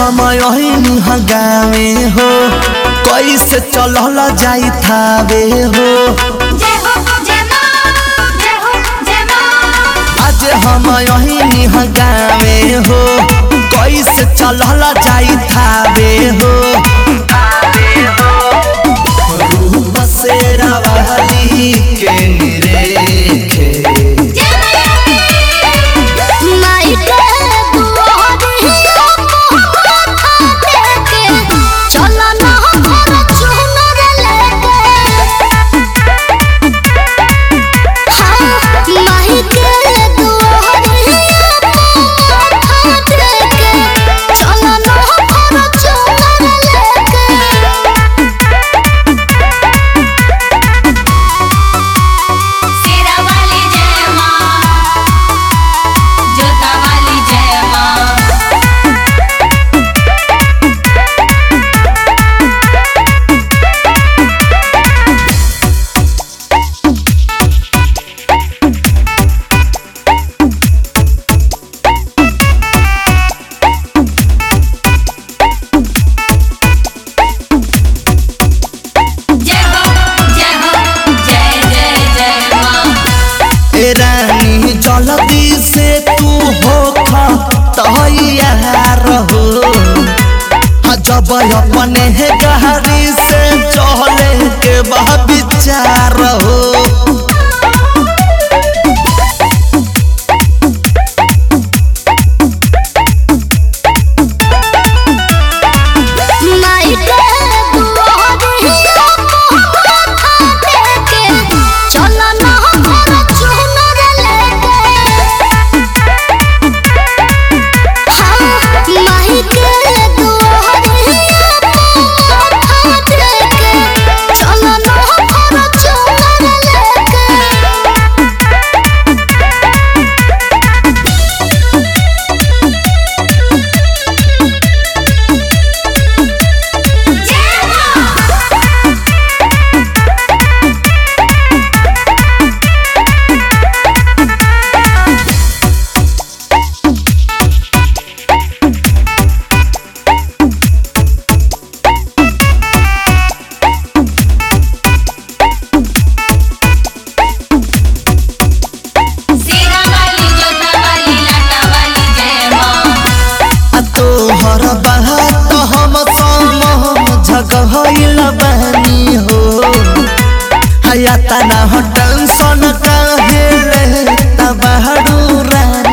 हम यही हगावे हो कैसे चलल जाई थावे हो जय हो जय मां जय हो जय मां आज हम यही हगावे हो कैसे चलल जाई थावे हो रूप से रवाली के निरेखे माई के दुआरिया माथा टेके चलो ना घर चुनर लेके हाँ माई के दुआरिया माथा टेके चलो ना घर चुनर लेके शेरा वाली जय माँ जोता वाली जय माँ जय हो जय हो जय जय जय माँ ए रानी जल्दी से तू हो तैयार हो हाँ, जब अपने है गहरी से चले के बा विचार हो माई के दुआरिया माथा टेके चलो ना घर चुनर लेके हाँ माई के दुआरिया माथा टेके चलो ना घर चुनर लेके जय मां शेरा वाली जोता वाली लाटा वाली जय माँ आ तोहर बात हम सम झगहल बनी हो हया तना टेंशन काहे ले तबहडू रानी